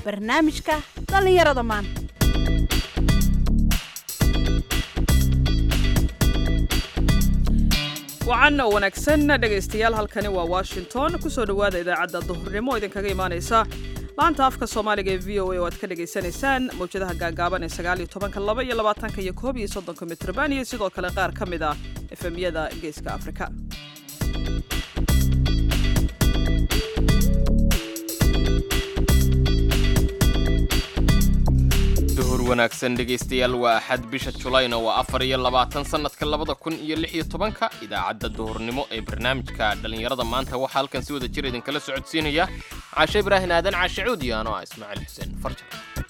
barnaamijka dhallinyarada maanta wacan oo wanaagsan dhegaystayaal halkani waa washington kusoo dhowaada idaacadda duhurnimo oo idinkaga imaanaysa laanta afka soomaaliga ee v o a oo aad ka dhagaysanaysaan mawjadaha gaagaaban ee sagaaliyo tobanka laba iyo labaatanka iyo koob iyo soddonka mitrban iyo sidoo kale qaar ka mid ah efemyada geeska afrika duhur wanaagsan dhegaystayaal waa axad bisha julayna waa afar iyo labaatan sannadka labada kun iyo lix iyo tobanka idaacadda duhurnimo ee barnaamijka dhallinyarada maanta waxaa halkan si wada jir idinkala socodsiinaya caashe ibraahin aadan caashe cuudi anoo ah ismaaciil xuseen farjar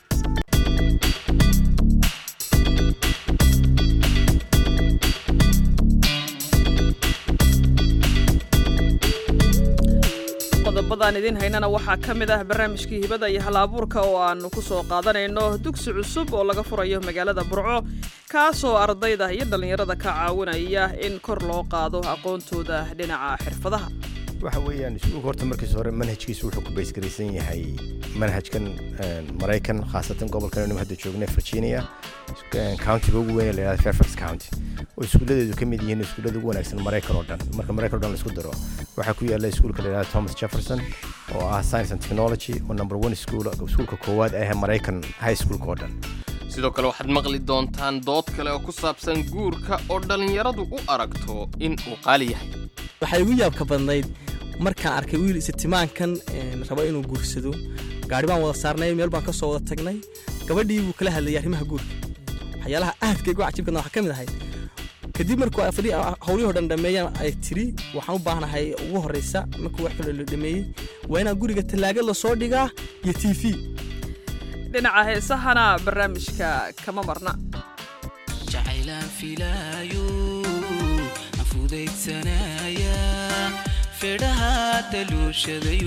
qodobadaan idiin haynana waxaa ka mid ah barnaamijkii hibada iyo hal-abuurka oo aanu ku soo qaadanayno dugsi cusub oo laga furayo magaalada burco kaasoo ardayda iyo dhallinyarada ka caawinaya in kor loo qaado aqoontooda dhinaca xirfadaha waxa weeyaan iskuulka horta markiis hore manhajkiisu wuxuu ku baysgaraysan yahay manhajkan maraykan khaasatan gobolkan anu hadda joognay virginia countiga ugu weyn ee la yihahda fairfax county oo iskuulladeedu ka mid yihiin iskuullada ugu wanaagsan maraykan oo dhan marka maraykan o dhan la isku daro waxaa ku yaalla iskuulka la yihahda thomas jefferson oo ah science and technology oo number one school iskuulka koowaad ah maraykan high schoolka oo dhan sidoo kale waxaad maqli doontaan dood kale oo ku saabsan guurka oo dhallinyaradu u aragto in uu qaali yahay waxay igu yaabka badnayd markaan arkay wiil isitimaankan raba inuu guursado gaari baan wada saarnay meel baan ka soo wada tagnay gabadhii buu kala hadlayay arrimaha guurka waxyaalaha aadka igu cajibkana waxaa ka mid ahayd kadib markuu howlihii o dhan dhameeyaan ay tiri waxaan u baahnahay ugu horraysa markuu wax kaloo la dhameeyey waa inaan guriga tallaaga lasoo dhigaa iyo t v dhinaca heesahana barnaamijka kama marna jacaylaan filaayo aan fudaydsanaya fedhaha daluushadayu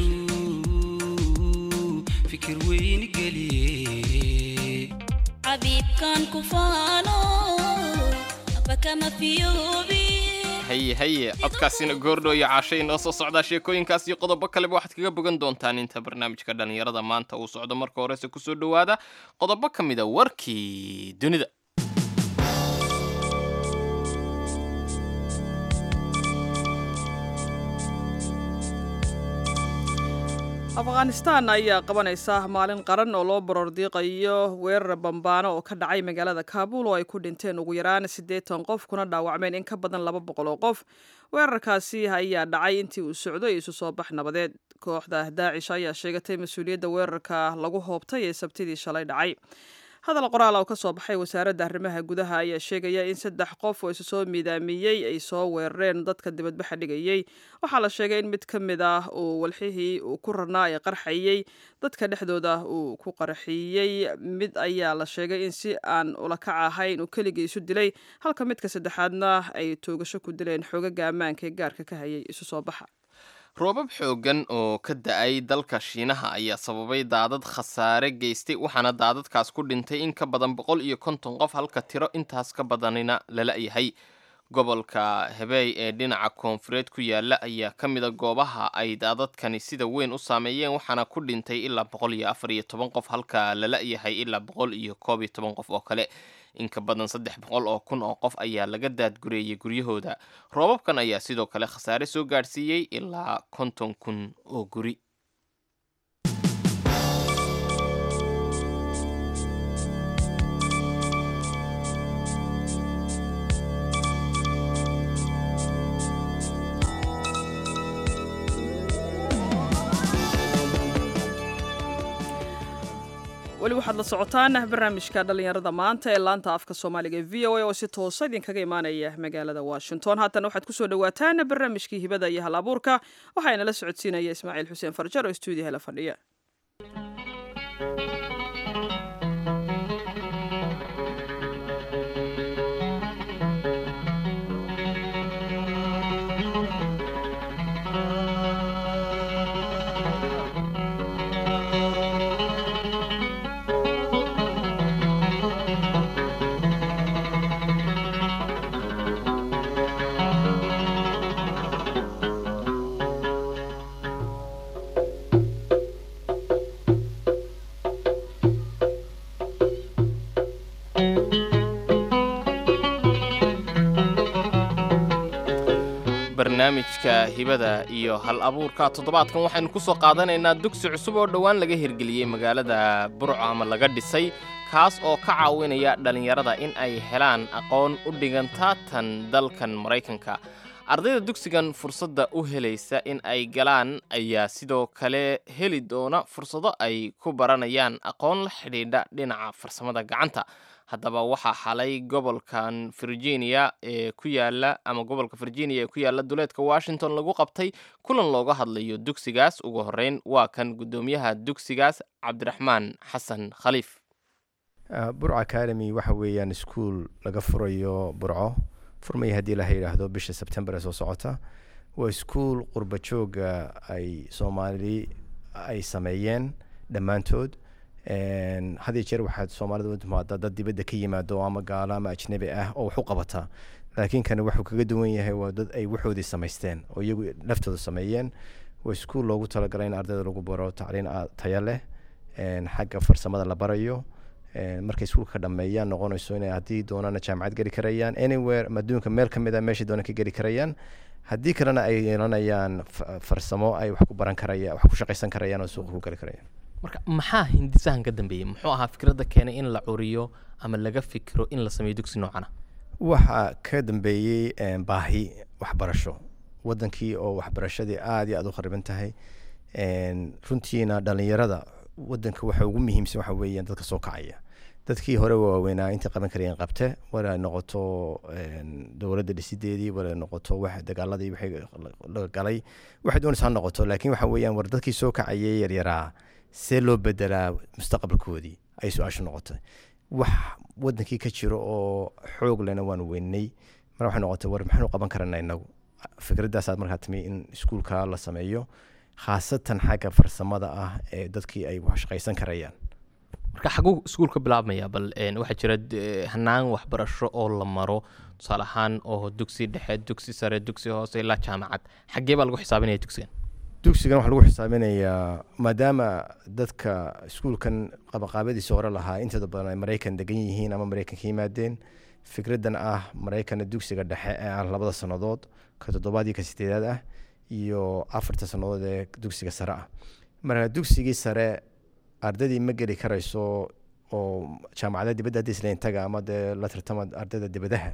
fikir weyni geliye xabiibkan ku faano abakama fiyoobi haye haye codkaasina goordho iyo caashay inoo soo socdaa sheekooyinkaas iyo qodobo kaleba waxaad kaga bogan doontaan inta barnaamijka dhallinyarada maanta uu socdo marka horese kusoo dhowaada qodobo ka mid a warkii dunida afghanistan ayaa qabanaysa maalin qaran oo loo borordiiqayo weerar bambaano oo ka dhacay magaalada kaabul oo ay ku dhinteen ugu yaraan siddeetan qof kuna dhaawacmeen in ka badan laba boqol oo qof weerarkaasi ayaa dhacay intii uu socday isu soo bax nabadeed kooxda daacish ayaa sheegatay mas-uuliyadda weerarka lagu hoobtay ee sabtidii shalay dhacay hadal qoraal oo ka soo baxay wasaaradda arrimaha gudaha ayaa sheegaya in saddex qof oo isu soo miidaamiyey ay soo weerareen dadka dibadbaxa dhigayey waxaa la sheegay in mid ka mid ah uu walxihii uu ku rarnaa ee qarxayey dadka dhexdooda uu ku qarxiyey mid ayaa la sheegay in si aan ulakac ahayn uu keligii isu dilay halka midka saddexaadna ay toogasho ku dileen xoogaga ammaanka ee gaarka ka hayay isu soo baxa roobab xooggan oo ka da-ay dalka shiinaha ayaa sababay daadad khasaare geystay waxaana daadadkaas ku dhintay in ka badan boqol iyo konton qof halka tiro intaas ka badanina lala yahay gobolka hebeey ee dhinaca koonfureed ku yaala ayaa ka mida goobaha ay daadadkani sida weyn u saameeyeen waxaana ku dhintay ilaa boqol iyo afar iyo toban qof halka lala yahay ilaa boqol iyo koob iyo toban qof oo kale in ka badan saddex boqol oo kun oo qof ayaa laga daadgureeyey guryahooda roobabkan ayaa sidoo kale khasaare soo gaadhsiiyey ilaa konton kun oo guri weli waxaad la socotaan barnaamijka dhallinyarada maanta ee laanta afka soomaaliga ee v o a oo si toosa idinkaga imaanaya magaalada washington haatana waxaad kusoo dhawaataan barnaamijkii hibada iyo hal abuurka waxaana la socodsiinaya ismaaciil xuseen farjar oo stuudiyaha la fadhiya barnaamijka hibada iyo hal abuurka toddobaadkan waxaynu ku soo qaadanaynaa dugsi cusub oo dhowaan laga hirgeliyey magaalada burco ama laga dhisay kaas oo ka caawinaya dhallinyarada in ay helaan aqoon u dhiganta tan dalkan maraykanka ardayda dugsigan fursadda u helaysa in ay galaan ayaa sidoo kale heli doona fursado ay ku baranayaan aqoon la xidhiidha dhinaca farsamada gacanta haddaba waxaa xalay gobolkan virginia ee ku yaala ama gobolka virginia ee ku yaala duleedka washington lagu qabtay kulan looga hadlayo dugsigaas ugu horreyn waa kan guddoomiyaha dugsigaas cabdiraxmaan xasan khaliif Uh, burco academy waxa weeyaan iskuul laga furayo burco furmaya haddii laha yidhaahdo bisha sebtembar ee soo socota waa iskuul qurba jooga ay soomaali ay sameeyeen dhammaantood En, had iyo jeer waxaad soomaalida u timaada dad dibadda ka yimaado ama gaalo ama ajnabi ah oo wax u qabata laakiin kani wuxuu kaga duwan yahay waa dad ay waxoodii samaysteen oo iyagu laftooda sameeyeen waa iskuul loogu talagalay in ardayda lagu baro tacliin a- tayo leh en, xagga farsamada la barayo En, markay iskuulka ka dhameeyaan noqonayso inay haddii doonana jaamacad geli karayaan anywhere ama adduunka meel ka mid a meeshay doonaan ka geli karayaan haddii kalena ay yeelanayaan fa- farsamo ay wax ku baran karayaan wax ku shaqaysan karayaan oo suuqa ku geli karayaan marka maxaa hindisahan ka dambeeyey muxuu ahaa fikradda keenay in la curiyo ama laga fikiro in la sameeyo dugsi noocana waxaa ka dambeeyey en, baahi waxbarasho wadankii oo waxbarashadii aada iyo aada u khariban tahay En, runtiina dhalinyarada wadanka waxa ugu muhiimsan waxa weeyaan dadka soo kacaya dadkii hore waaweynaa intay qaban karayeen qabte wala ay noqoto en, dowladda dhisideedii wala ay noqoto wax dagaaladii wixii laga galay waxay doonaysa ha noqoto laakiin waxa weeyaan war dadkii soo kacayay yaryaraa see loo bedelaa mustaqbalkoodii ay su-aashu noqotay wax wadankii ka jiro oo xoog lena waanu weynay mar waxay noqotay war maxaanu qaban karana inagu fikradaasaad markaa timi in iskuulka la sameeyo khaasatan xagga farsamada ah ee dadkii ay wax shaqaysan karayaan marka xaguu iskuul ka bilaabmaya bal een, waxaa jira d- hanaan waxbarasho oo la maro tusaale ahaan oo dugsi dhexe dugsi sare dugsi hoose ilaa jaamacad xaggee baa lagu xisaabinaya dugsigan dugsigan waxaa lagu xisaabinayaa maadaama dadka iskuulkan qabaqaabadiisa hore lahaa intooda badan ay maraykan degan yihiin ama maraykan ka yimaadeen fikraddan ah maraykana dugsiga dhexe ee ah labada sannadood ka toddobaad iyo ka sideedaad ah iyo afarta sannadood ee dugsiga sare ah marka dugsigii sare ardaydii ma geli karayso oo jaamacadaha dibadda haddii isleen taga ama dee la tartama ardayda dibadaha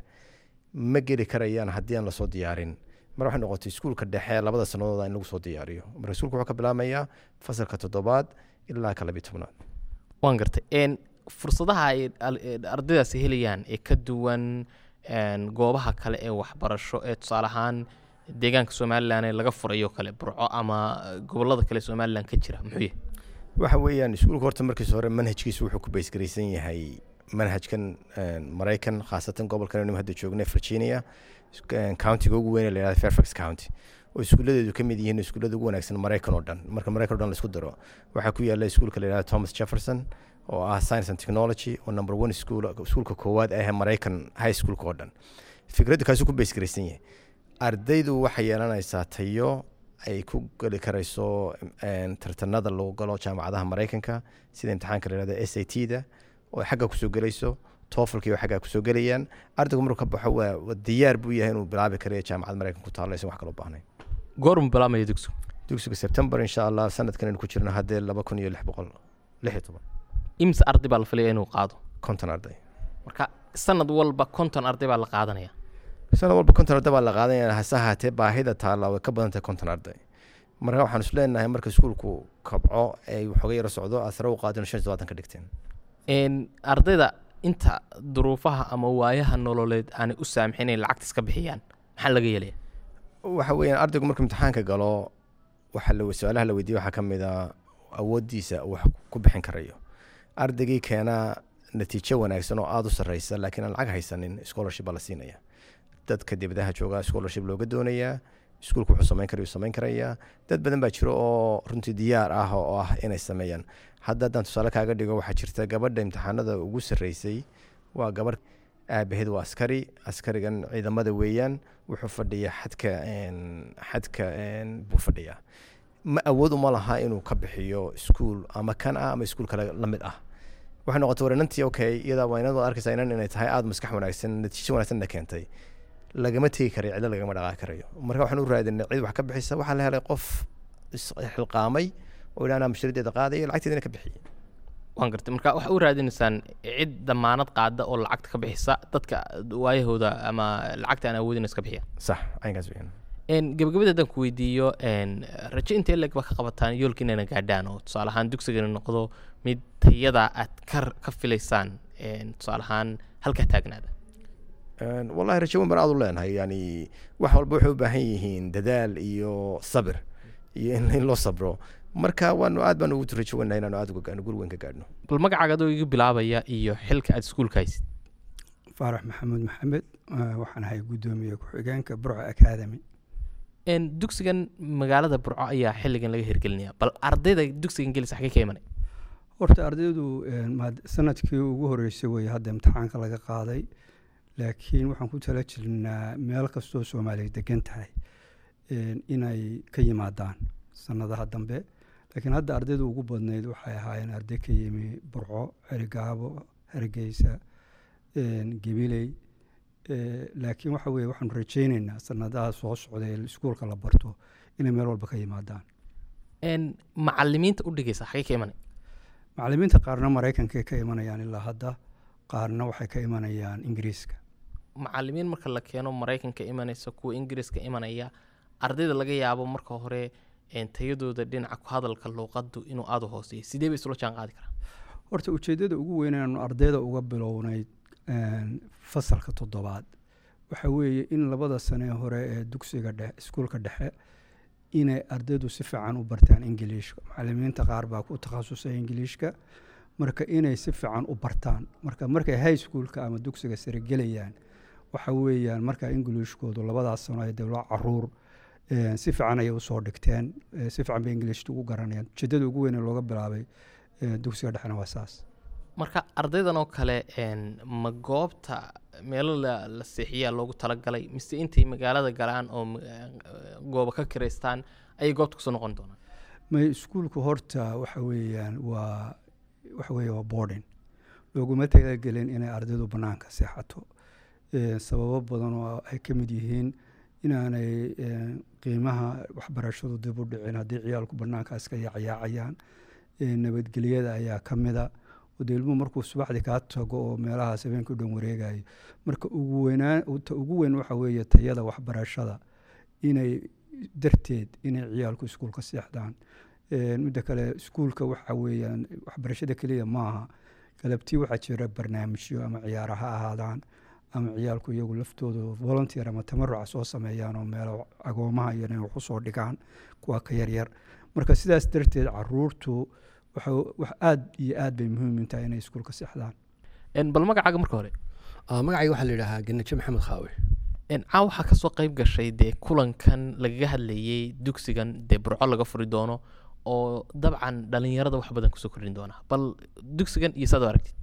ma geli karayaan haddii aan lasoo diyaarin mar waxay noqotay iskuulka dhexe labada sanadooda in lagu soo diyaariyo marka iskuulka wuxuu ka bilaabmayaa fasalka toddobaad ilaa ka labiyo tobnaad waan gartay een, fursadaha ay al- ee ardaydaasi helayaan ee ka duwan een, goobaha kale ee waxbarasho ee tusaale ahaan deegaanka somalilan ee laga furayo kale burco ama gobolada kale somalilan ka jira muxuu yahay waxa weeyaan iskuulka horta markiisa hore manhajkiisu wuxuu ku baysgaraysan yahay manhajkan en, maraykan khaasatan gobolkan aynu hadda joognay virginia en, countiga ugu weyn ee la yihahdo fairfax county oo iskuuladeedu ka mid yihiin iskuullada ugu wanaagsan maraykan oo dhan marka maraykan oo dhan laisku daro waxaa ku yaala iskuulka la yihahdo thomas jefferson oo ah science and technology oo number one school iskuulka koowaad ah ee maraykan high schoolka oo dhan fikraddu kaasuu ku baysgaraysan yahay ardaydu waxay yeelanaysaa tayo ay ku geli karayso en, tartanada lagu galo jaamacadaha maraykanka sida imtixaanka la yihahdo s a t da oo ay xagga kusoo gelayso tofelkii oo xagga kusoo gelayaan ardaygu markuu ka baxo waa waa diyaar buu yahay inuu bilaabi karayo jaamacad maraykan ku taalo aysan wax kaloo baahnayn goormu bilaabmaya dugsigu dugsiga september insha allah sanadkan aynu ku jirno haddee laba kun iyo lix boqol lix iyo toban imse arday baa la filaya inuu qaado konton arday marka sanad walba konton arday baa la qaadanaya sanad walba konton arday baa la qaadanaya hase ahaatee baahida taalla way ka badan tahay konton arday marka waxaan is leenahay marka iskuulku kabco ay waxooga yaro socdo aad sare u qaadino shan iyo todobaatan ka dhigteen een, ardayda inta duruufaha ama waayaha nololeed aanay u saamixin inay lacagta iska bixiyaan maxaa laga yeelaya waxa weeyaan ardaygu markuu imtixaanka galo waxa la su-aalaha la weydiiye waxaa ka mid a awooddiisa uu wax ku bixin karayo ardaygii keenaa natiijo wanaagsan oo aada u sarreysa laakiin aan lacag haysanin scholarship baa la siinaya dadka dibadaha jooga scholarship looga doonayaa iskuulku wuxuu samayn karayu samayn karayaa dad badan baa jiro oo runtii diyaar ah oo ah inay sameeyaan hadda haddaan tusaale kaaga dhigo waxaa jirta gabadha imtixaanada ugu sarreysay waa gabarh aabaheed waa askari askarigan ciidamada weeyaan wuxuu fadhiyaa xadka en, xadka en, buu fadhiyaa ma awood uma laha inuu ka bixiyo iskuul ama kan ah ama iskuul kale la mid ah waxay noqotay war inantii okay iyadaa waa inad arkaysaa inan inay tahay aada maskax wanaagsan natiijo wanaagsanna keentay lagama tegi karayo cidlo lagama dhaqaaqi karayo marka waxaan u raadinay cid wax ka bixisa waxaa la helay qof isxilqaamay oo ilaa anaa mashruudeeda qaadayo lacagteedina ka bixiyey waan gartay marka waxaa u raadinaysaan cid damaanad qaada oo lacagta ka bixisa dadka waayahooda ama lacagta aan awoodin iska bixiya sax aynkaas weeyaan Een, gabagabada haddaan ku weydiiyo een, rajo intee leg ba ka qabataan yoolka inayna gaadhaan oo tusaale ahaan dugsigana noqdo mid tayada aad ka ka filaysaan een, tusaale ahaan halkaa taagnaada Een, wallahi rajo weyn baan aad u leenahay yani wax walba waxay u baahan yihiin dadaal iyo sabir iyo in, in loo sabro marka waanu aad baan ugu rajo weynahay inaanu aad uga gaadhno guri weyn ka gaadhno bal magacaaga adoo iga bilaabaya iyo xilka aad iskuulka haysid faarax maxamuud maxamed eh, waxaan ahay guddoomiye ku-xigeenka burco academy Een, dugsigan magaalada burco ayaa xilligan laga hirgelinaya bal ardayda dugsigan gelisa xagee ka imanay horta ardaydu eh, maad- sanadkii ugu horeysay wey hadda imtixaanka laga qaaday laakiin waxaan ku tala jirnaa meel kastoo soomaaliya degan tahay eh, inay ka yimaadaan sanadaha dambe laakiin hadda ardaydu ugu badnayd waxay ahaayeen arday ka yimi burco xerigaabo hargeysa eh, gabiley Eh, laakiin waxa weye waxaanu rajayneynaa sanadaha soo socda ee iskuulka la barto inay meel walba ka yimaadaan Een, macalimiinta u dhigaysa xagee ka imanay macalimiinta qaarna maraykankay ka imanayaan ilaa hadda qaarna waxay ka imanayaan ingiriiska macalimiin marka la keeno maraykanka imanaysa kuwa ingiriiska imanaya ardayda laga yaabo marka hore een, tayadooda dhinaca ku hadalka luuqadu inuu aada u hooseeyo sidee bay isula jaan qaadi karaan horta ujeeddada ugu weyn inaanu ardayda uga bilownay een, fasalka toddobaad waxa weeye in labada sane hore ee dugsiga dhexe iskuulka dhexe inay ardaydu si fiican u bartaan ingiliishka macalimiinta qaar baa ku takhasusay ingiliishka marka inay si fiican u bartaan marka markay high schoolka ama dugsiga sare gelayaan waxa weeyaan marka ingiliishkoodu labadaas sano ay dawla caruur eh, si fiican ayay usoo dhigteen eh, si fiican bay ingiliishta ugu garanayaan ujeeddada ugu weyn ee looga bilaabay eh, dugsiga dhexena waa saas marka ardaydan oo kale een, ma goobta meelo la, la seexiyaa loogu talagalay mise intay magaalada galaan oo ma- eh, goobo ka kiraystaan ayay goobta kusoo noqon doonaan may iskuulku horta waxa weeyaan waa waxa weeye waa boarding looguma talagelin inay ardaydu bannaanka seexato Eh, sababo badan oo ay ka mid yihiin inaanay eh, qiimaha waxbarashadu dib u dhicin haddii ciyaalku bannaanka iska yaacayaacayaan Eh, nabadgelyada ayaa ka mida oo dee ilmuhu markuu subaxdii kaa tago oo meelahaas habeenka u dhan wareegayo marka ugu weynaan ta ugu weyn waxa weeye tayada waxbarashada inay darteed inay ciyaalku iskuulka seexdaan Eh, midda kale iskuulka waxa weeyaan waxbarashada keliya maaha galabtii waxaa jira barnaamijyo ama ciyaara ha ahaadaan ama ciyaalku iyagu laftoodu volunteer ama tamaruca soo sameeyaan oo meelo agoomaha iyo inay wax usoo dhigaan kuwa ka yaryar marka sidaas darteed caruurtu waxa wax aad iyo aad bay muhiim u tahay inay iskuulka seexdaan Een, bal magacaaga marka hore Ah, magacayga waxaa la yidhaahaa ganajo maxamed khaawe Een, caawa waxaa kasoo qayb gashay dee kulankan lagaga hadlayay dugsigan dee burco laga furi doono oo dabcan dhalinyarada wax badan kusoo kordhin doona bal dugsigan iyo saad u aragtid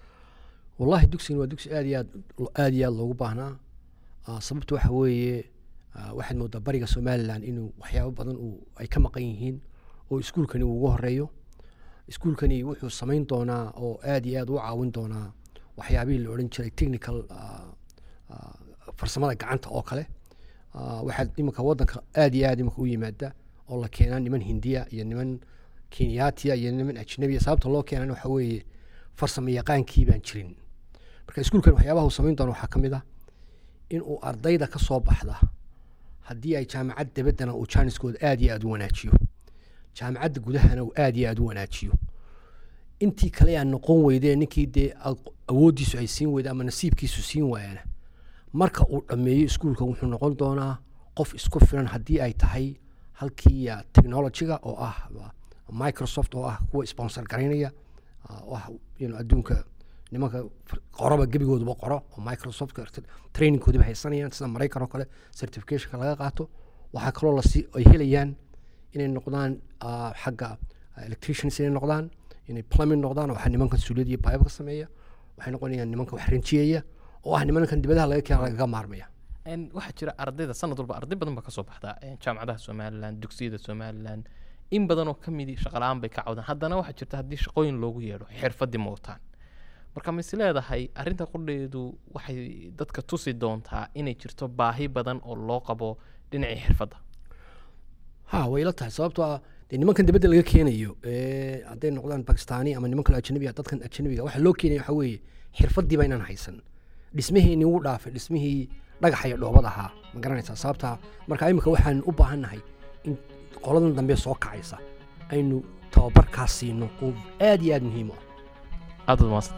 wallahi dugsigan waa dugsi aad iyo aad aad iyo aad loogu baahnaa Ah, sababta waxa weeye ah, waxaad moodaa bariga somalilan inuu waxyaabo badan uu ay ka maqan yihiin oo iskuulkani uu ugu horeeyo iskuulkani wuxuu samayn doonaa oo aad iyo aad u caawin doonaa waxyaabihii la odhan jiray technical ah, ah, farsamada gacanta oo kale Ah, waxaad iminka wadanka aad iyo aad iminka u yimaada oo la keenaa niman hindiya iyo niman kenyaatiya iyo niman ajnabiya sababta loo keenana waxa weeye farsamo yaqaankii baan jirin marka iskuulkan waxyaabaha uu samayn doono waxaa ka mid ah in uu ardayda ka soo baxda haddii ay jaamacad dabaddana uu jaaniskooda aad iyo aad u wanaajiyo jaamacadda gudahana uu aad iyo aad u wanaajiyo intii kale aan noqon weydee ninkii dee aq- awooddiisu ay siin weyda ama nasiibkiisu siin waayana marka uu dhammeeyo iskuulka wuxuu noqon doonaa qof isku filan haddii ay tahay halkii ah, technology-ga oo ah ah, microsoft oo ah kuwa sponsor garaynaya ah, oo ah you know, adduunka nimanka far- qoraba gebigooduba qoro oo microsoft trainingkoodiba haysanayaan sida maraykan oo kale certificationka laga qaato waxaa kaloo lasi ay helayaan inay noqdaan ah, xagga ah, electricians inay noqdaan inay plumbing noqdaan oo waxa nimankan suuliyad iyo baybka sameeya waxay noqonayaan nimanka wax rinjiyaya oo ah nimankan dibadaha laga keena lagaga maarmaya Een, waxaa jira ardayda sanad walba arday badan baa kasoo baxda een, jaamacadaha somalilan dugsiyada somalilan in badan oo ka midi shaqala-aan bay ka cawdaan haddana waxaa jirta haddii shaqooyin loogu yeedho xirfadii ma wataan marka ma is leedahay arrinta qudheedu waxay dadka tusi doontaa inay jirto baahi badan oo loo qabo dhinacii xirfadda ha way la tahay sababtoo ah dee nimankan dibadda laga keenayo ee hadday noqdaan bakistani ama niman kale ajnabiga dadkan ajnabiga waxa loo keenaya waxa weeye xirfadiiba inaan haysan dhismihii wuu dhaafay dhismihii dhagaxa iyo dhoobad ahaa ma garanaysaa sababtaa marka imika waxaan u baahannahay in qoladan dambe soo kacaysa aynu tababarkaas siino oo aad iyo aad muhiim u ah aad baad mahadsan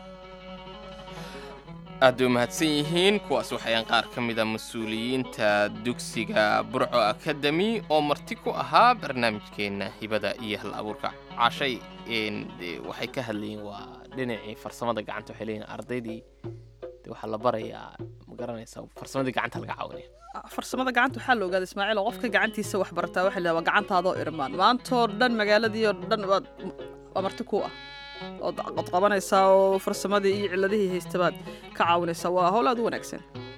aad bay umahadsan yihiin kuwaas waxayaan qaar ka mid a mas-uuliyiinta dugsiga burco academy oo marti ku ahaa barnaamijkeenna hibada iyo hal abuurka cashay een, dee waxay ka hadlayeen waa dhinacii farsamada gacanta waxay leeyihin ardaydii dee waxaa la barayaa ma garanaysaa farsamadii gacanta laga caawinaya farsamada gacanta waxaa la ogaada ismaaciil oo qofka gacantiisa wax bartaa waxa la waa gacantaadoo irmaan maantoo dhan magaaladii oo dhan waad waa marti ku ah ood ood qabanaysaa oo farsamadii iyo ciladihii haystabaad ka caawinaysaa waa howl aad u wanaagsan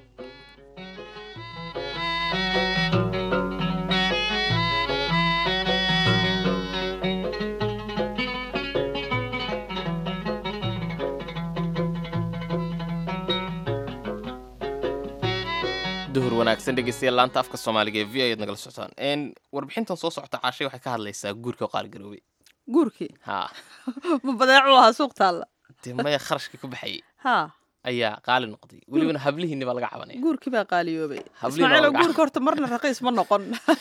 duhur wanaagsan dhegeystayaal laanta afka soomaaliga ee v ayaad nagala socotaan een warbixintan soo socota caashay waxay ka hadlaysaa guurka oo qaaligaroobay guurkii ha ma badeecu ahaa suuq taalla dee maya kharashka ku baxayay haa ayaa qaali noqday welibana hablihiinni baa laga cabanaya guurkii baa qaaliyoobay Hablihiin ismaaciil oo waa laga- guurka horta marna raqiis ma noqon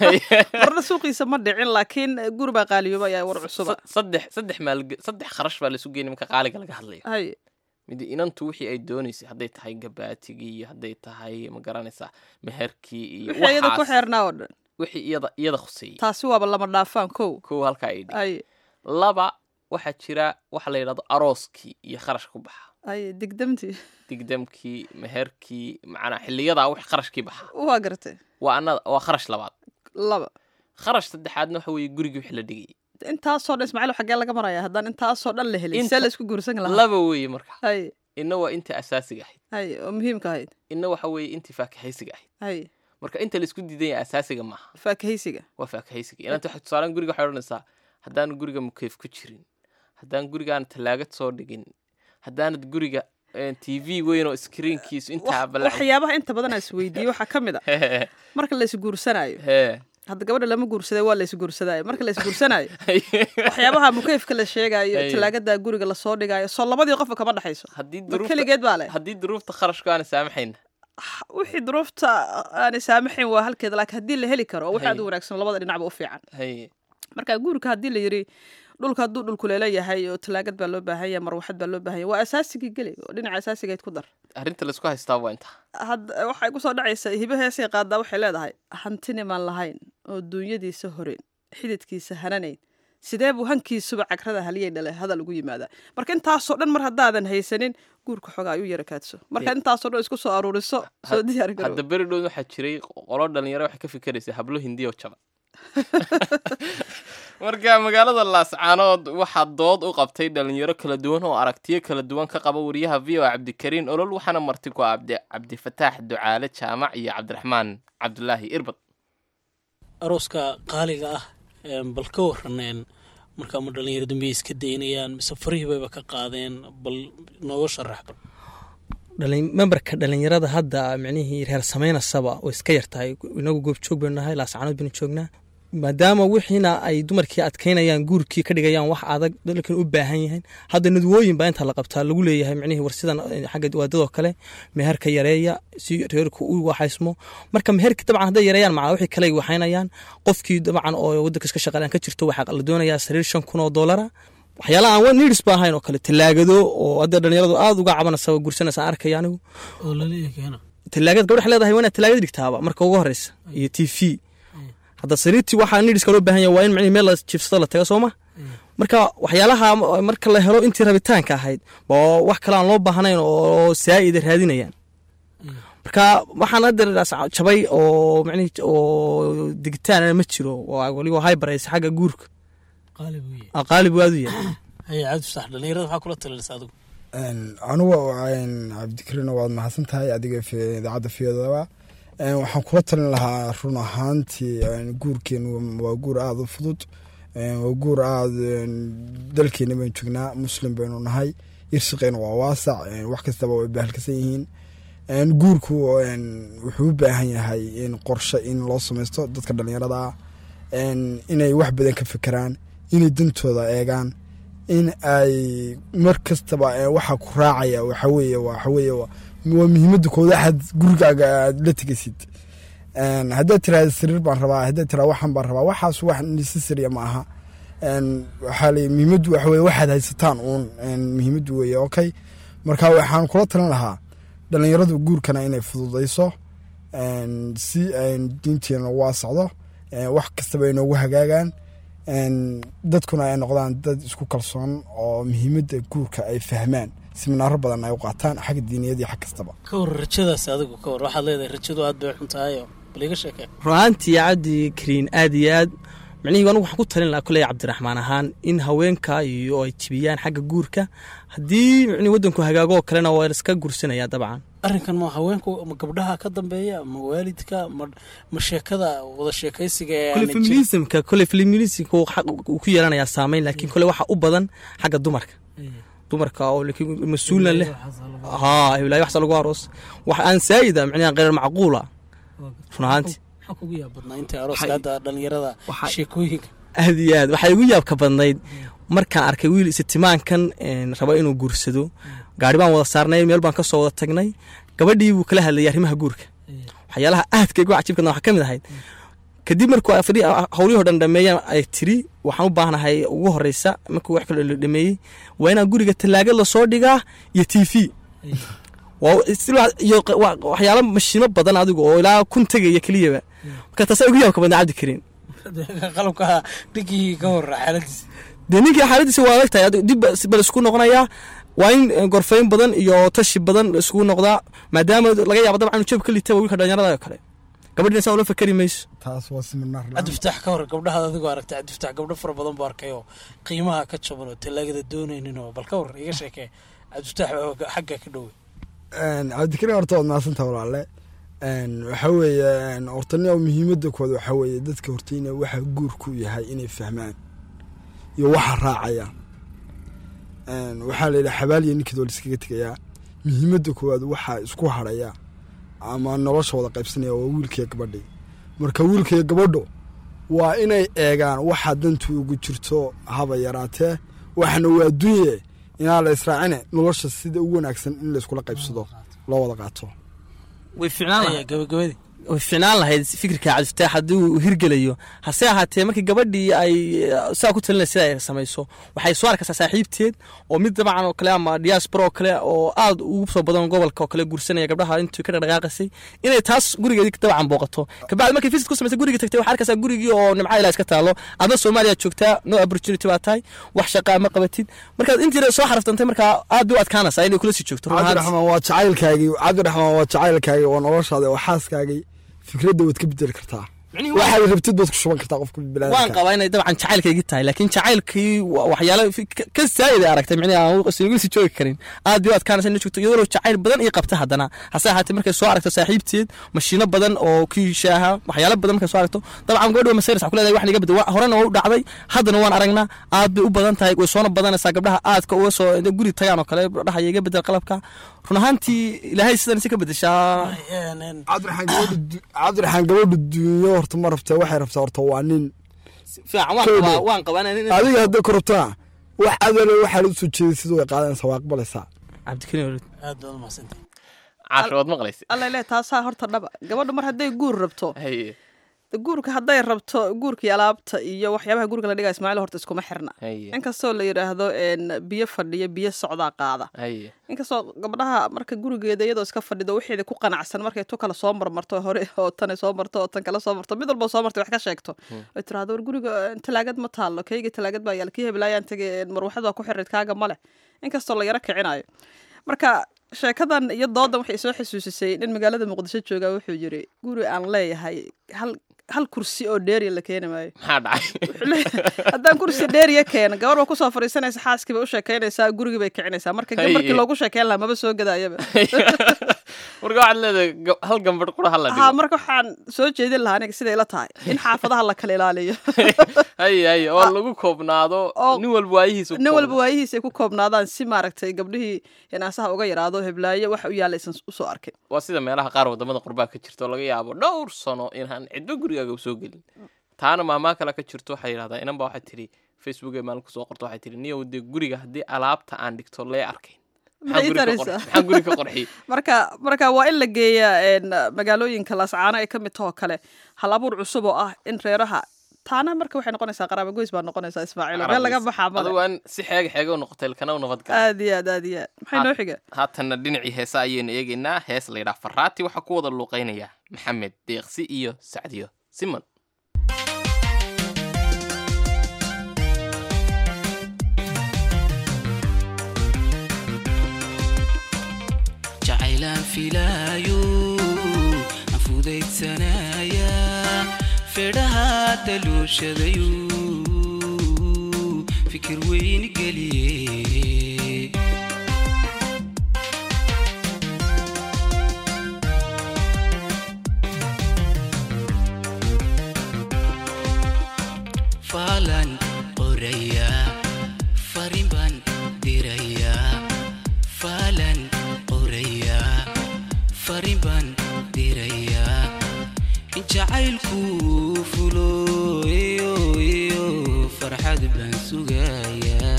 marna suuqiisa ma dhicin laakiin guur baa qaaliyoobay ayaa war cusuba Sa- saddex saddex maal saddex kharash baa laisu geeyay marka qaaliga laga hadlayo hay mid inantu wixii ay doonaysay hadday tahay gabaatigii iyo hadday tahay ma garanaysaa meherkii iyo wixii iyada ku waxaas xeernaa oo dhan wixii iyada iyada khuseeyey taasi waaba lama dhaafaan kow kow halkaa ay dhig ay laba waxaa jira waxa la yidhahdo arooskii iyo kharash ku baxa ay digdamtii digdamkii meherkii macnaa xiliyadaa wix kharashkii baxa waa garatay waa anada waa kharash labaad laba kharash saddexaadna waxa weeye gurigii wix la dhigayay intaasoo dhan ismaaciil xaggee laga maraya haddaan intaasoo dhan la helin see Inta- la isku guursan lahaa laba weeye marka hay inna waa intii asaasiga ahayd hay oo muhiimka ahayd inna waxa weeye intii faakahaysiga ahayd hay marka inta laisku diidan yahay asaasiga maaha faakahaysiga waa faakahaysiga inanta waxay tusaalaan guriga waxay odhanaysaa haddaan guriga mukeyf ku jirin haddaan gurigaan tallaagad soo dhigin haddaanad guriga t v weyn oo screenkiisu intaa Wax- balac waxyaabaha inta badan aan isweydiiye waxaa ka mid a marka la isguursanaayo hee hadda gabadha lama guursaday waa la isguursadaayo marka la isguursanaayo waxyaabaha mukeyfka la sheegaayo Ay. talaagada guriga lasoo dhigaayo soo labadii qofka kama dhexayso haddii ma duruufta keligeed baa leh haddii duruufta kharashku aana saamaxayna wixii duruufta aanay saamaxayn waa halkeeda laakiin haddii la heli karo oo wax aad u Hay. wanaagsan labada dhinacba u fiican haye marka guurka haddii la yiri dhulka hadduu dhulkuleela yahay oo talaagad baa loo baahan yahay marwaxad baa loo baahan yahay waa asaasigii geli oo dhinaca asaasigeed ku dar arrinta laisku haystaa waa intaa hadda waxay ku soo dhacaysa hibe heesay qaadaa waxay leedahay hantinimaan lahayn oo duunyadiisa horeen xididkiisa hananayn sidee buu hankiisuba cagrada haliyay dhale hadal ugu yimaadaa marka intaasoo dhan mar haddaadan haysanin guurka xoogaa ayuu yara kaadso marka Ye- intaasoo dhan isku soo aruuriso soo diyaar garow hadda beri dhown waxaa jiray qolo dhalinyaro waxay ka fikeraysay hablo hindiya oo jaban marka magaalada laascaanood waxaa dood u qabtay dhalinyaro kala duwan oo aragtiyo kala duwan ka qaba wariyaha v o cabdikariin olol waxaana marti ku ah cabdi cabdifataax ducaale jaamac iyo cabdiraxmaan cabdulaahi irbad arooska qaaliga ah een, bal ka waraneen marka ma dhalinyaro dambe iska daynayaan mise farihii bayba ka qaadeen bal nooga sharax bal dhalin memberka dhalinyarada hadda micnihii reer samaynasaba way iska yartahay inagu goobjoog baynu nahay laascaanood baynu joognaa maadaama wixiina ay dumarkii adkaynayaan guurkii ka dhigayaan wax adag dalkan u baahan yahay hadda nadwooyin baa inta la qabtaa lagu leeyahay micnihii war sidan eh, xagga waadadoo kale meherka yareeya si reerku u waxaysmo marka meherki dabcan hadday yareeyaan macnaa wixii kale ay waxaynayaan qofkii dabcan oo wadanka iska shaqeeyaan ka jirto waxaa la doonayaa sariir shan kun oo doolara waxyaalaha aan needs ba ahayn oo kale talaagado oo hadda dhalinyaradu aada uga cabanaysa oo gursanaysa aan arkaya anigu oo laleeyahay keena talaagad gabadha leedahay waa inaad talaagad dhigtaaba marka ugu horeysa iyo t v hadda sariirtii waxaa needska loo baahan yahay waa in micnihi meel la jiifsado la taga sooma marka waxyaalaha m- marka la helo intii rabitaanka ahayd oo wax kale aan loo baahnayn oo saa'ida raadinayaan marka waxaan hadda as- jabay oo micnihi oo digitaan ma jiro waa weliba hybaraysa xagga guurka qaali buu yahay Aa, qaalib waadu yahay haye cabdi fasax dhalinyarada waxaa kula talinaysa adigu anugu cabdikariin waad mahadsan tahay adiga fi- idaacadda fiyadaba waxaan kula talin lahaa run ahaantii een, guurkeenu waa guur aada u fudud een, waa guur aada een, dalkeena baynu joognaa muslim baynu nahay irshaqeyna waa waasac een, wax kastaba way bahalkasan yihiin een, guurku een, wuxuu u baahan yahay in qorshe in loo samaysto dadka dhalinyarada ah een, inay wax badan ka fekeraan inay dantooda eegaan in ay mar kastaba ee, waxa ku raacaya waxa weeye waxa weeye waa waa muhiimadda kooda axad gurigaaga aad la tegaysid Een, haddaad tiraahda sariir baan rabaa haddaad tiraahda waxaan baan rabaa waxaas wax necessary ma aha Een, waxaa la muhiimaddu waxa weye waxaad haysataan uun een, muhiimaddu weeye okay marka waxaan kula talin lahaa dhalinyaradu guurkana inay fududayso een, si een, diinteena u waasacdo een, wax kastaba ay noogu hagaagaan een, dadkuna ay noqdaan dad isku kalsoon oo muhiimadda guurka ay fahmaan siminaaro badan ay u qaataan xagga diiniyad iyo xag kastaba ka war rajadaas adigu ka war waxaad leedahay rajadu aad bay xun tahay oo bal iga sheekee ru'aantii cabdi kariin aad iyo aad micnihii anigu waxaan ku talin lahaa kuley cabdiraxmaan ahaan in haweenka iyo ay jibiyaan xagga guurka haddii micnihii waddanku hagaago oo kalena waa iska gursanayaa dabcan arrinkan ma haweenku ma gabdhaha ka dambeeya ma waalidka ma ma sheekada wada sheekaysiga ee kole aanay jirin? feminismka kole feminismka uu xaq- uu ku yeelanayaa saameyn laakiin kole waxa u badan xagga dumarka dumarka oo laakiin mas-uulna leh haa hiblaayo waxsa lagu aroos wax aan saayida micnaha qeyr macquula run ahaantii maxaa kugu yaab badnaa inta arooska hadda dhalinyarada sheekooyinka aad iyo aad waxay igu yaabka badnayd markaan arkay wiil isitimaankan een, raba inuu guursado gaari baan wada saarnay meel baan kasoo wada tagnay gabadhii buu kala hadlayay arrimaha guurka waxyaalaha aadka igu cajibkana waxaa ka mid ahayd kadib markuu fadhi- howlihii oo dhan dhameeyaan ay tiri waxaan u baahnahay ugu horeysa markuu wax kale dhameeyey waa inaan guriga talaagad lasoo dhigaa iyo t v waa still wa- iyo q- wa- waxyaalo mashiimo badan adigu oo ilaa kun tegaya keliyaba marka taasaa igu yaabka badnaa cabdi kariin qalabka dhinkii ka hor xaaladiisa dee ninkii xaaladiisa waa adag tahay adigu dib ba- bal isku noqonayaa waa in eh, gorfayn badan iyo tashi badan isugu noqdaa maadaama laga yaabo dabcan inuu jeeb ka litaba wiilka dhalinyarada oo kale gabadhina saa ula fakari mayso taas waa siminaar cabdifataax ka hor gabdhahaad adigoo aragtay cabdifataax gabdho fara badan buu arkay oo qiimaha ka jaban oo talaagada doonaynin oo bal ka war iga sheekee cabdifataax oo xagga ka dhowey Een, cabdikariin horta waad mahadsantaha walaale Een, waxa weeye een, horta nin muhiimadda kooda waxa weeye dadka horta ina waxa guurku yahay inay fahmaan iyo waxa raacaya Een, waxaa la yidhaha xabaaliya ninkeed waa liskaga tegayaa muhiimadda koowaad waxaa isku haraya ama nolosha wada qaybsanaya waa wiilkaiyo gabadhii marka wiilkaiyo gabadho waa inay eegaan waxa dantu ugu jirto haba yaraatee waxna waa adduunye inaan la israacine nolosha sida ugu wanaagsan in la iskula qaybsado loo wada qaato way ficnaan lahayd gabagabadii way ficnaan lahayd fikirka cabdifataax haddii uu hirgelayo hase ahaatee markii gabadhii ay eh, saa ku talinay sida ay samayso waxay soo arkaysaa saaxiibteed oo mid dabcan oo kale ama diaspora oo kale oo aad ugu soo badan gobolka oo kale guursanaya gabdhaha intuu ka dhaqdhaqaaqasay inay taas gurigeedii dabcan booqato kabacdi markay visit ku samaysay gurigii tagtay waxaa arkaysaa gurigii oo nimca ilaa iska taalo adna soomaaliya joogtaa no opportunity baa tahay wax shaqaa ma qabatid markaad intii soo xaraftantay markaa aad bay u adkaanaysaa inay kula sii joogto run ahaantii. cabdiraxmaan waa jacaylkaagii cabdiraxmaan waa jacaylkaagii waa noloshaada waa xaaskaagii fikradda waad ka bedeli kartaa waxaad rabtid baad ku shuban kartaa qofka waan biniaadamka qabaa inay dabcan jacaylkaygii tahay laakiin jacaylkii wa- waxyaalo fi- ka- ka saayida aragtay micnihi aan igu sii joogi karin aad bay u adkaanaysa inay joogto iyadoo jacayl badan ii qabta haddana hase ahaatee markay soo aragto saaxiibteed mashiino badan oo kiishaaha waxyaalo badan markay soo aragto dabcan gabadhi waa masayras ku leedahay wax niga bedel Wa- horena waa u dhacday haddana waan aragnaa aad bay u badan tahay way soona badanaysaa gabdhaha aadka uga soo intay guri tagaan oo kale dhahaya iga bedel qalabka run ahaantii ilaahay sidan si ka bedeshaa cabdiraxmaan gabadha du- cabdiraxmaan gabadha duunyo horta ma rabta waxay rabtaa horta waa nin fiican waan Kowdee. qabaa waan qabaa inaan- adiga hadday ku rabtana wax adale waxaa la usoo jeeday sida way qaadanaysaa waa aqbalaysaa cabdikariin aad baad umahadsantay caasha waad maqlaysa alla ileh taasaa horta dhaba gabadhu mar hadday guur rabto haye de guurka hadday rabto guurkii alaabta iyo waxyaabaha guriga la dhigaya ismaaciil horta iskuma xirna haye inkastoo la yidhaahdo een, biyo fadhiyo biyo socdaa qaada haye inkastoo gabdhaha marka gurigeeda iyadoo iska fadhido wixeeda ku qanacsan markay tu kale soo marmarto hore oo tane soo marto oo tan kale soo marto mid walba soo martay wax ka sheegto ay tiraahdo war guriga eh, talaagad ma taallo kayga talaagad baa yaal kii heblaayaan tegay marwaxad waa ku xirid kaaga male inkastoo la yaro kicinayo marka sheekadan iyo doodan waxay soo xasuusisay nin magaalada muqdisho jooga wuxuu yiri guri aan leeyahay hal hal kursi oo dheeriya la keeni maayo maxaa dhacay haddaan kursi dheeriya keeno gabar baa kusoo fadhiisanaysa xaaskii bay u sheekaynaysaa gurigii bay kicinaysaa marka Haye. markii loogu sheekeyn lahaa maba soo gadaayaba marka waxaad leedahay ga- hal gambadh qura hala ha dhigo marka waxaan soo jeedin lahaa aniga siday ila tahay in xaafadaha la kala ilaaliyo haye haye oo lagu koobnaado oo nin walba waayihiisa nin walba waayihiisa ay ku koobnaadaan si maaragtay gabdhihii hinaasaha uga yaraado heblaayo waxa u yaalla aysan usoo arkin waa sida meelaha qaar wadamada qurbaa ka jirto oo laga yaabo dhowr sano inaan cidba gurigaaga usoo gelin taana maamaa kale ka jirto waxay yidhahdaa inan baa waxay tidhi facebook ee maalin kusoo qorto waxay tidhi niyow dee guriga haddii alaabta aan dhigto lee arkayn Maxay maxaan guri ka taraysaa? qor- maxaan guri ka qorxiy marka marka waa in la geeyaa een, magaalooyinka laascaano ay ka mid tahoo kale hal abuur cusub oo ah in reeraha taana marka waxay noqonaysaa qaraabo goys baa noqonaysaa ismaaciilo meel laga baxaa male adigu aan si xeega xeega u noqotay ilkana u nabad gala aad iyo aad aad iyo aad maxay noo xiga haatanna dhinacii heesa ayaynu eegaynaa hees la yidhaha faraati waxaa ku wada luuqaynaya maxamed deeqsi iyo sacdiyo siman jacaylaan filaayo aan fudaydsanaya fedhaha daluushadayu fikir weyn geliye faalan qoraya farin baan diraya faalan qoraya farin baan diraya in jacaylku fulo iyo iyo farxad baan sugaya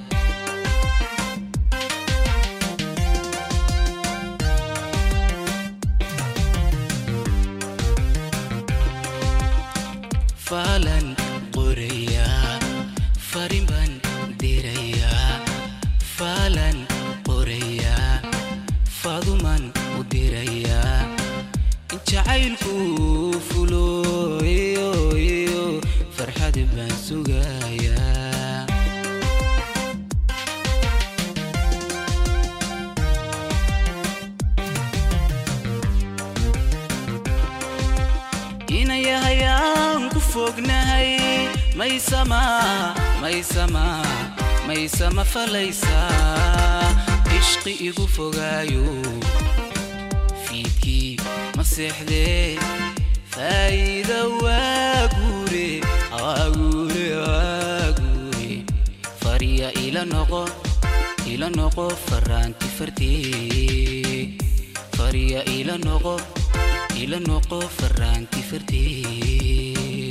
faalan qoraya farin baan diraya faalan qoraya faaduman u diraya in jacaylku fulo iyo iyo farxad baan sugaya inayahayaan ku fognahay maysama maysama maysama falaysa ishqi igu fogaayo fiidkii ma seexdee faa'iida waa guure waa guure waa guure fariya ila noqo ila noqo faraanti fartee fariya ila noqo ila noqo faraanti fartee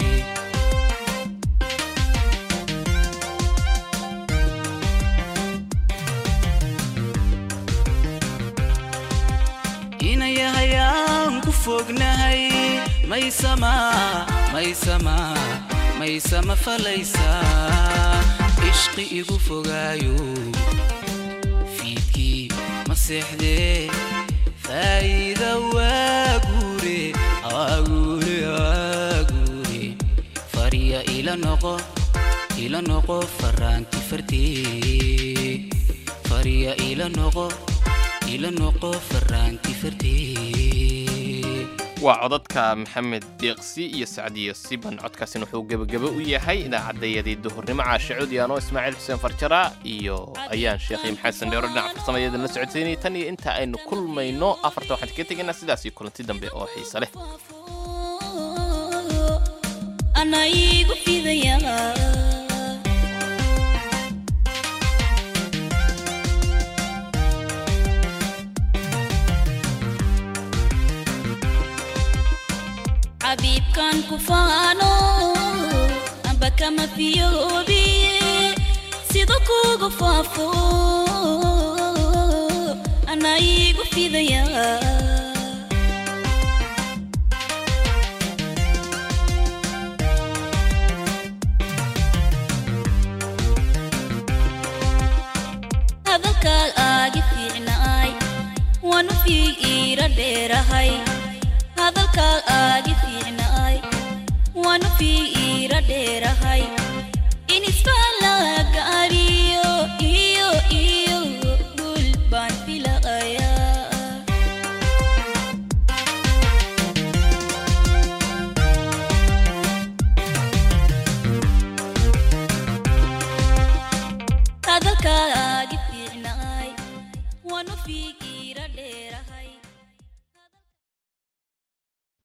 inayahayaan ku fognahay maysama maysama maysama falaysa ishqi igu fogaayo fiidkii ma seexdee faa'iida waa guure waa guure waa guure fariya ila noqo ila noqo faraanti fartee fariya ila noqo ila noqo faraanti fartee waa codadka maxamed deeqsi iyo sacdiyo siban codkaasina wuxuu gebagebe u yahay idaacadayadii duhurnimo caashe codyaano ismaaciil xuseen farjara iyo ayaan sheekhay maxamed sandheero dhinaca farsamayada la socodsiinayay tan iyo inta aynu kulmayno afarta waxaan kaga tegaynaa sidaas iyo kulanti dambe oo xiise leh ana igu fidaya xabiibkan ku faano amba kama fiyoobiye sida kugu faafo ana igu fidaya hadalkaa aagi fiicnaay waanu fiig iira dheerahay hadalkaa aagi fiicnaay waanu fiig